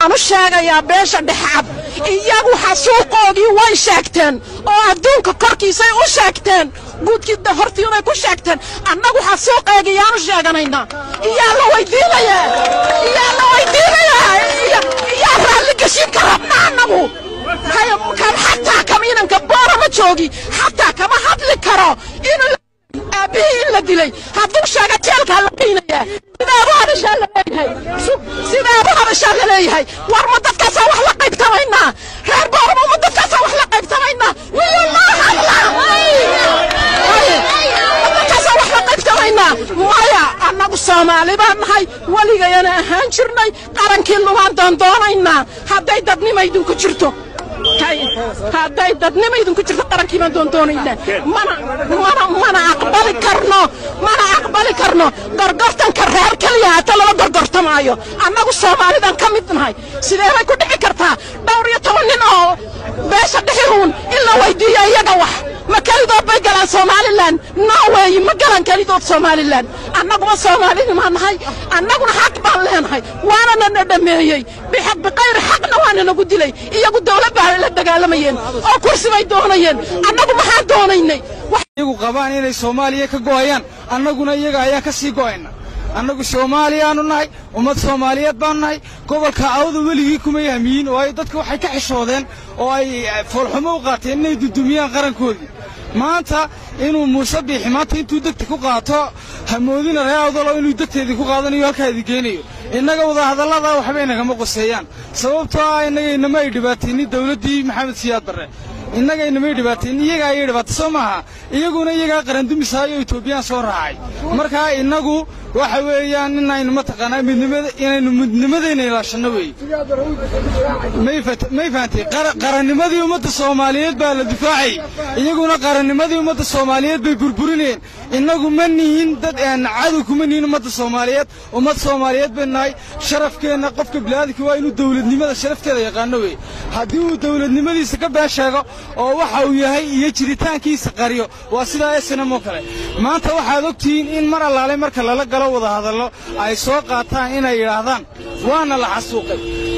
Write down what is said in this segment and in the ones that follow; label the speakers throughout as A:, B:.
A: u sheegayaa beesha dhexcad iyagu xasuuqoodii way sheegteen oo adduunka korkiisay u sheegteen guudkii hortiibay ku sheegteen annagu xasuuqeega yaanu sheeganaynaa iyaa la weydiinayaa iyaa la weydiinayaa iyaa raalli geshin ka rabna annagu kan xataa kama inanka boorama joogi xataa kama hadli karo inuu aabbihii in la dilay hadduu sheega jeelkaa la qiinayaa sidaabu hadashaa la leeyahay sidaabu hadashaa la leeyahay war ma dadkaasaa wax la qaybtamaynaa reer boorama ma dadkaasaa wax la qaybtamaynaa wiyo ma hadla dadkaasaa wax la qaybtamaynaa maya annagu soomaali baan nahay weligayana ahaan jirnay qarankii lumaan doondoonaynaa hadday dadnimaydinku jirto hadday dadnimo idinku jirto qarankii baan doondoonaynaa mana mana mana aqbali karno mana aqbali karno gorgortanka reer keliya hata lama gorgortamaayo annagu soomaalidan ka mid nahay sidee bay ku dhici kartaa dhowr iyo toban nin oo beesha dhixihuun in la weydiiyo iyaga wax ma kelidood bay galaan somalilan no weeyi ma galaan kelidood somalilan annaguma soomaalinimaa nahay annaguna xaq baan leenahay waanana na dhameeyey bixaq biqayri xaqna waana nagu dilay iyagu dawlad baa la dagaalamayeen oo kursi bay doonayeen annagu maxaan doonaynay
B: iyagu qabaan inay soomaaliya ka go'ayaan annaguna iyaga ayaan ka sii go'ayna annagu soomaaliyaanu nahay ummad soomaaliyeed baanu nahay gobolka awda weligii kuma yahmiyin waayo dadka waxay ka xishoodeen oo ay foolxumo u qaateen inay dudumiyaan qarankoodii maanta inuu muuse biixi maanta intuu degta ku qaato hamoodina reer awdalo inuu degteedii ku qaadanayo halkaa idin geenayo innaga wadahadallada waxbay nagama qoseeyaan sababtoo ah innaga inama ay dhibaataynin dawladdii maxamed siyaad barre innaga inamay dhibaatayn iyagaa ayay dhibaatay soo maaha iyaguna iyagaa qarandumisaayo etoobiyaan soo raacay markaa innagu waxa weeyaan inaynu mataqaanaa midnimada inaynu midnimadayna ilaashanno weeye may fahantay qarannimadii ummadda soomaaliyeed baa la difaacay iyaguna qarannimadii ummadda soomaaliyeed bay burburinayeen innagu ma nihin dad cadow kuma nihin ummadda soomaaliyeed ummad soomaaliyeed bay nahay sharafkeenna qofka bilaadanka waa inuu dawladnimada sharafteeda yaqaano weeye haddii uu dawladnimadiisa ka been sheego oo waxa uu yahay iyo jiritaankiisa qariyo waa sidaa snm oo kale maanta waxaad ogtihiin in mar allaale marka lala galo wada hadallo ay soo qaataan inay yidhaahdaan waana la xasuuqay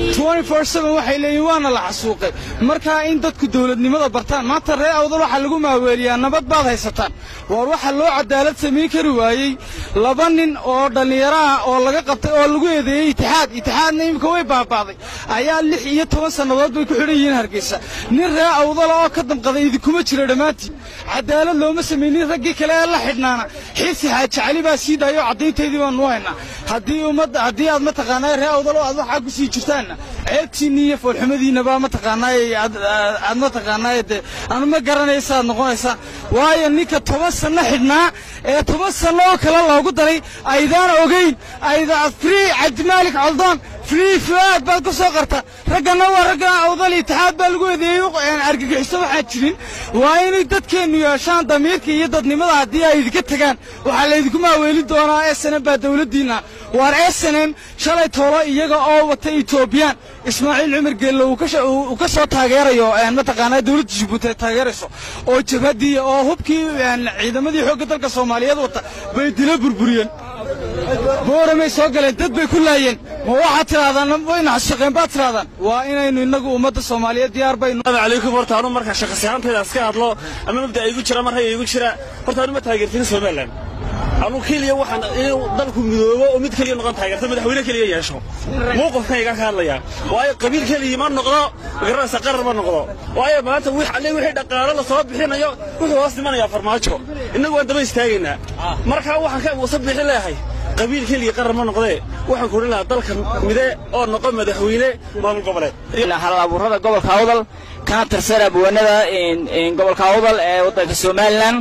B: waxay leeyihin waana la xasuuqay markaa in dadku dawladnimada bartaan maanta ree awdal waxaa lagu maaweeliyaa nabad baad haysataan waar waxa loo cadaalad samayn kari waayey laba nin oo dhallinyaro ah oo laga qabtay oo lagu eedeeyey itixaad itixaadna iminka way baaba'day ayaa lix iyo toban sannadood bay ku xidhan yihiin hargeysa nin ree awdala oo ka damqaday idinkuma jiro dhammaantiin cadaalad looma samaynin raggii kale ee la xidhnaana xiisi xaaji cali baa sii daayoo caddaynteydii baanu haynaa haddii ummadda haddii aad mataqaanaa ree awdalo aad waxaa ku sii jirtaanna ceebtiinni iyo foolxumadiinnabaa mataqaanaaye aad mataqaanaaye dee anu ma garanaysa aad noqonaysaan waayo ninka toban sanno xidhnaa ee toban sanno oo kale loogu daray aydaana ogayn ayda free cabdimaalik coldoon free fuaad baad ku soo qarta raggana waa ragga awdal itixaad baa lagu eedeeyey argagixiso waxaan jirin waa inay dadkeennu yeeshaan damiirka iyo dadnimada haddii ay idinka tegaan waxaa laydinku maaweelin doonaa snm baa dawladdiinna waar snm shalay toolo iyaga oo wata etoobiyaan ismaaciil cumar geelle uu ka soo taageerayo mataqaanaa dawladda jabuuti ay taageerayso oo jabhaddii oo hubkii ciidamadii xoogga dalka soomaaliyeed wata bay dilo burburiyeen booramay soo galeen dad bay ku laayeen ma waxaad tidhahdaan wayna shaqeen baad tidhahdaan waa inaynu innagu ummadda soomaaliyeed diyaar baynu
C: calaykum horta anu marka shaqasiyaantayda iska hadlo ama mabda igu jira mar haya igu jira horta anu ma taageertin somaliland anu keliya waxaan inuu dalku midoobo oo mid keliya noqon taageerta madaxweyne keliya yeesho mowqifkan iga ka hadlaya waayo qabiil keliya ma noqdo magaranaysa qarar ma noqdo waayo maanta wix alle wixii dhaqaalo la soo bixinayo wuxuu hoos dhimanayaa farmaajo innagu waan daba istaagaynaa markaa waxaan ka wasa bixi leeyahay qabiil keliya qarar ma noqdee waxaan ku odhan lahaa dalka mide oo noqon madaxweyne maamul goboleed
D: hal abuurada gobolka awdal kana tirsan abwaanada gobolka awdal ee waddanka somalilan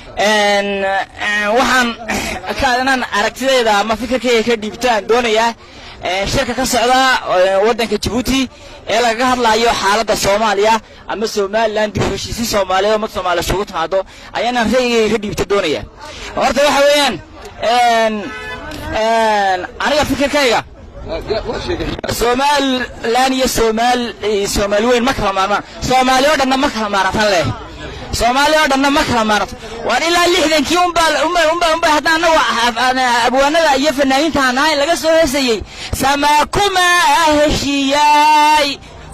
D: waxaan inaan aragtidayda ama fikirkayga ka dhiibtaan doonayaa shirka ka socda waddanka jabuuti ee lagaga hadlaayo xaaladda soomaaliya ama somalilan dib u heshiisiin soomaaliyeed ummad soomaaliya isugu timaado ayaanaan ra'yigayga ka dhiibta doonaya horta waxa weeyaan aniga fikirkayga somalilan iyo somaal soomaali weyn ma kala maarmaan soomaali oo dhanna ma kala maaratan leh soomaali oo dhanna ma kala maarato waan ilaa lixdankii unbaa unbaa unbaa hadda annagu abwaanada iyo fanaaniinta aan ahayn laga soo heesayey samaa kuma heshiiyaa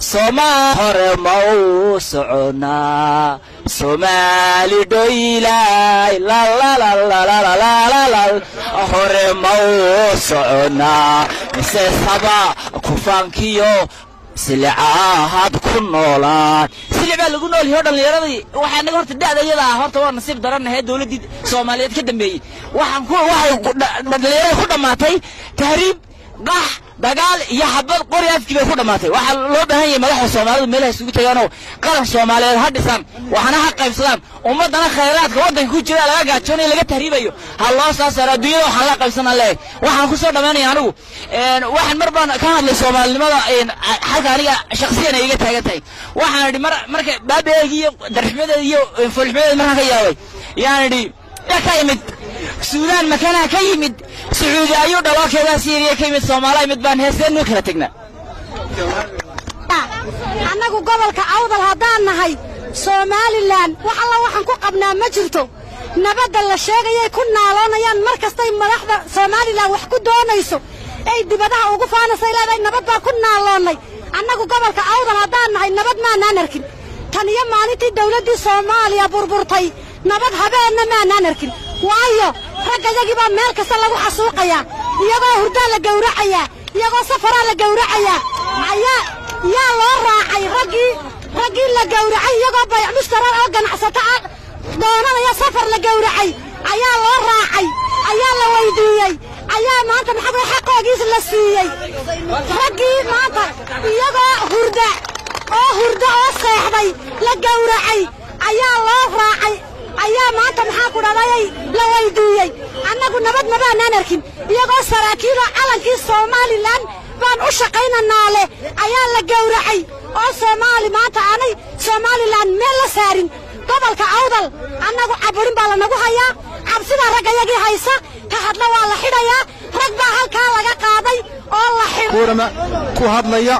D: soma hore ma u soconaa soomaali dhoylay lalalalalalalalal hore ma u soconaa mise saba kufaankiyo silicaahad ku noolaan silic baa lagu nool yahay oo dhallinyaradii waxaa naga horta da'da iyada ah horta waa nasiib daranahee dowladdii soomaaliyeed ka dambeeyey waxaan ku waxay dhallinyarada ku dhammaatay tahriib qax dagaal iyo xabad qori afkii bay ku dhammaatay waxaa loo baahan yahay madaxda soomaalidu meelaha isugu tagaanoo qaran soomaaliyeed ha dhisaan waxna ha qaybsadaan ummaddana khayraadka waddanka ku jira laga gaajoonayo laga tahriibayo ha loo soo saaro adduunyada waxaan la qaybsanaa leeyahay waxaan ku soo dhammaynaya anigu waxaan mar baan ka hadlay soomaalinimada xalka aniga shaksiyan ay iga taagan tahay waxaan idhi mar marka baabeegi iyo darxumadeeda iyo foolxumadeeda markaan ka yaabay yaan idhi yaa ka yimid suudaan makanaha ka yimid sacuudi ayuu dhawaakeedaa siiriya ka yimid soomaaliya mid baan heesteen kala tegnaa
E: annagu gobolka awdal haddaan nahay somalilan wax alla waxaan ku qabnaa ma jirto nabadda la sheegayay ku naaloonayaan mar kastay madaxda somalilan wax ku doonayso ay dibadaha ugu faanasay leedahay nabad baan ku naaloonnay annagu gobolka awdal haddaan nahay nabad maanaan arkin tan iyo maalintii dawladdii soomaaliya burburtay nabad habeenna maanaan arkin waayo raggayagii baa meel kasta lagu xasuuqayaa iyagoo hurdaa la gawracayaa iyagoo safaraa la gawracayaa ayaa yaa loo raacay raggii raggii la gawracay iyagoo bayc mushtarar oo ganacsato ah doonanaya safar la gawracay ayaa loo raacay ayaa la weydiiyey ayaa maanta maxaa xaqoogiis la siiyey raggii maanta iyagoo hurda oo hurda oo seexday la gawracay ayaa loo raacay ayaa maanta maxaa ku dhadayay la weydiiyey annagu nabad mabaanaan arkin iyagoo saraakiiloo calankii somalilan baan u shaqaynanaa leh ayaa la gawracay oo soomaali maanta aanay somalilan meel la saarin gobolka awdal annagu caburin baa lanagu hayaa cabsidaa raggayagii haysa ka hadla waa la xidhayaa rag baa halkaa laga qaaday oo la
B: kuurama ku hadlaya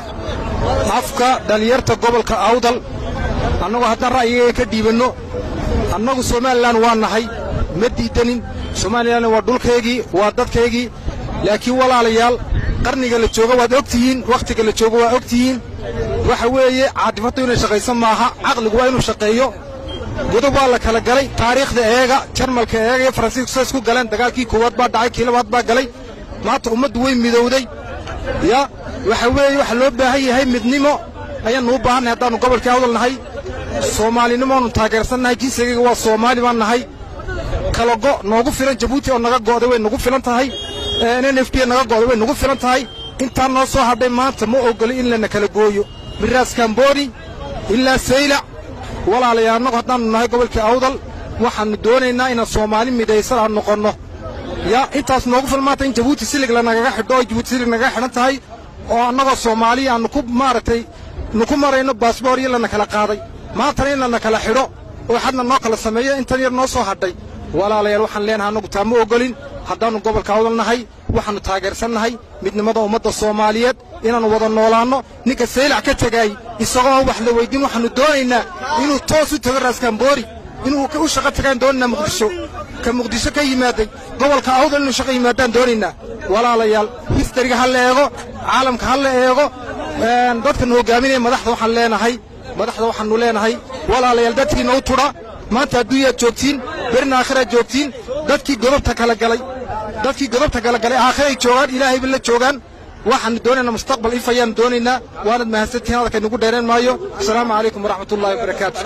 B: afka dhallinyarta gobolka awdal annagoo haddaan ra'yigaga ka dhiibanno annagu somalilan waa nahay ma diidanin somalilan waa dhulkaygii waa dadkaygii laakiin walaalayaal qarniga la joogo waad og tihiin wakhtiga la joogo waa og tihiin waxa weeye caadifaddu inay shaqayso maaha caqligu waa inuu shaqeeyo godob waa la kala galay taariikhda eega jarmalka eega iyo faransiisku say isku galeen dagaalkii koowaad baa dhacay kii labaad baa galay maanta ummaddu way midowday ya waxa weeye waxa loo baahan yahay midnimo ayaannu u baahannahay haddaannu gobolkii awdal nahay soomaalinimoonu taageersannahay jinsigayga waa soomaali baan nahay kala go' noogu filan jabuuti oo naga go'day way nagu filan tahay n f d naga go'day way nagu filan tahay intaan noo soo hadhay maanta ma ogoli in lana kala gooyo miraas kambooni ilaa saylac walaalayaal annagu haddaannu nahay gobolkii awdal waxaannu doonaynaa inaan soomaali midaysan aan noqonno yaa intaas noogu filan maanta in jabuuti silig lanagaga xidho oo jabuuti silig nagaga xidhan tahay oo annagoo soomaaliya aannu ku maaragtay nuku marayno baasboor iyo lana kala qaaday maantana in lana kala xidho oo xadna noo kala sameeyo intan yar noo soo hadhay walaalayaal waxaan leenahay annagu taa ma ogolin haddaannu gobolka awdal nahay waxaannu taageersannahay midnimada ummadda soomaaliyeed inaannu wada noolaanno ninka saylac ka tegaay isagoo wax la weyddiin waxaannu doonaynaa inuu toos u tago raaskamboori inuu u shaqo tagaan doonaynaa muqdisho ka muqdisho ka yimaaday gobolka awdal inuu shaqo yimaadaan doonaynaa walaalayaal histariga ha la eego caalamka ha la eego dadkan hoggaaminaya madaxda waxaan leenahay madaxda waxaannu leenahay walaalayaal dadkiina u tudha maanta adduunyaad joogtiin berina aakhiraad joogtiin dadkii godobta kala galay dadkii godobta kala galay aakhiray joogaan ilaahayba la joogaan waxaannu doonaynaa mustaqbal ifayaannu doonaynaa waanad mahadsantihiin hadalka inugu dheereen maayo asalaamu calaykum waraxmatullahi wabarakaatu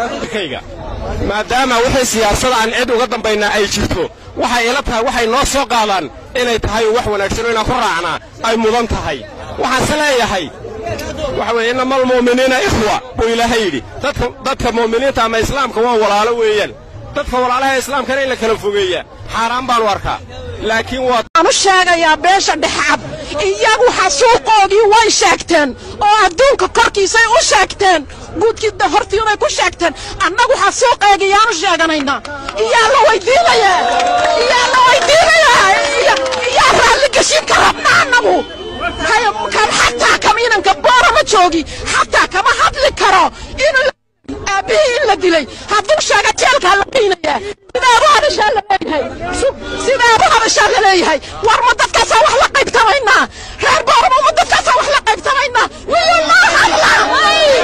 F: maadaama wixii siyaasada aan cid uga dambaynaa ay jirto waxay ila tahay waxay noo soo qaadaan inay tahay wax wanaagsan oo inaan ku raacnaa ay mudan tahay waxaanse leeyahay waxa weeye innama almu'miniina ikhwa buu ilaahay yidhi dadka dadka mu'miniinta ama islaamka waa walaalo weeyaan dadka walaalaha islaamkana in la kala fogeeyaa xaaraan baanu arkaa laakiin waa
A: waxaan u sheegayaa beesha dhexcad iyagu xasuuqoodii way sheegteen oo adduunka korkiisay u sheegteen guudkii hortiibay ku sheegteen annagu xasuuqeega iyaanu sheeganaynaa iyaa la weydiinayaa iyaa la weydiinayaa iyaa raalli geshin ka rabna annagu kan xataa kama inanka boora ma joogi xataa kama hadli karo inuu aabbihii in la dilay hadduu sheega jeelkaa la geynayaa sidaabu hadashaa la leeyahay sidaabu hadashaa la leeyahay war ma dadkaasaa wax la qaybtamaynaa reer boorama ma dadkaasaa wax la qaybtamaynaa wiyo loo hadla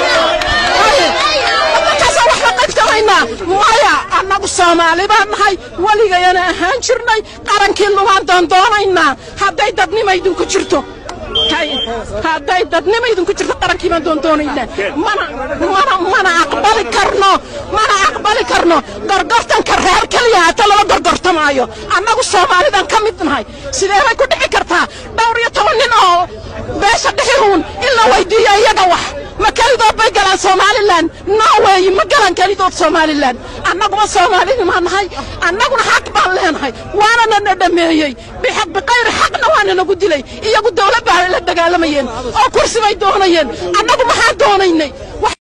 A: soomaali baan nahay weligayana ahaan jirnay qarankii lumaan doondoonaynaa hadday dadnima idinku jirto hadday dadnima idinku jirto qarankii baan doondoonaynaa mana mana mana aqbali karno mana aqbali karno gorgortanka reer keliya hata lala gorgortamaayo annagu soomaalidan ka mid nahay sidee bay ku dhici kartaa dhowr iyo toban nin oo beesha dhixihuun in la weydiiyo iyaga wax ma kelidood bay galaan somalilan norweyi ma galaan kelidood somalilan annaguma soomaalinimaa nahay annaguna xaq baan leenahay waanana na dhameeyey bixaq biqayri xaqna waana nagu dilay iyagu dawlad baa la dagaalamayeen oo kursi bay doonayeen annagu maxaan doonaynay